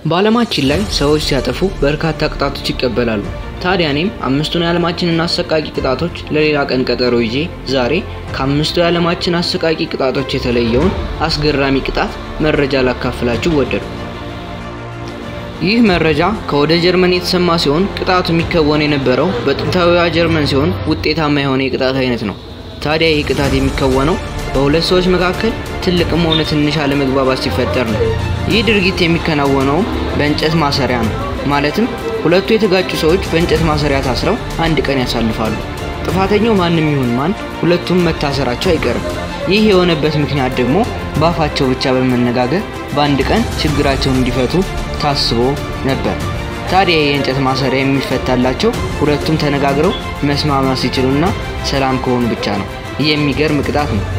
በዓለማችን ላይ ሰዎች ሲያጠፉ በርካታ ቅጣቶች ይቀበላሉ። ታዲያ እኔም አምስቱን የዓለማችንን አሰቃቂ ቅጣቶች ለሌላ ቀን ቀጠሮ ይዤ ዛሬ ከአምስቱ የዓለማችን አሰቃቂ ቅጣቶች የተለየውን አስገራሚ ቅጣት መረጃ ላካፍላችሁ ወደዱ። ይህ መረጃ ከወደ ጀርመን የተሰማ ሲሆን ቅጣቱ የሚከወን የነበረው በጥንታዊዋ ጀርመን ሲሆን ውጤታማ የሆነ የቅጣት አይነት ነው። ታዲያ ይህ ቅጣት የሚከወነው በሁለት ሰዎች መካከል ትልቅም ሆነ ትንሽ አለመግባባት ሲፈጠር ነው። ይህ ድርጊት የሚከናወነውም በእንጨት ማሰሪያ ነው። ማለትም ሁለቱ የተጋጩ ሰዎች በእንጨት ማሰሪያ ታስረው አንድ ቀን ያሳልፋሉ። ጥፋተኛው ማንም ይሁን ማን ሁለቱም መታሰራቸው አይቀርም። ይህ የሆነበት ምክንያት ደግሞ በአፋቸው ብቻ በመነጋገር በአንድ ቀን ችግራቸውን እንዲፈቱ ታስቦ ነበር። ታዲያ የእንጨት ማሰሪያ የሚፈታላቸው ሁለቱም ተነጋግረው መስማማት ሲችሉና ሰላም ከሆኑ ብቻ ነው። ይህ የሚገርም ቅጣት ነው።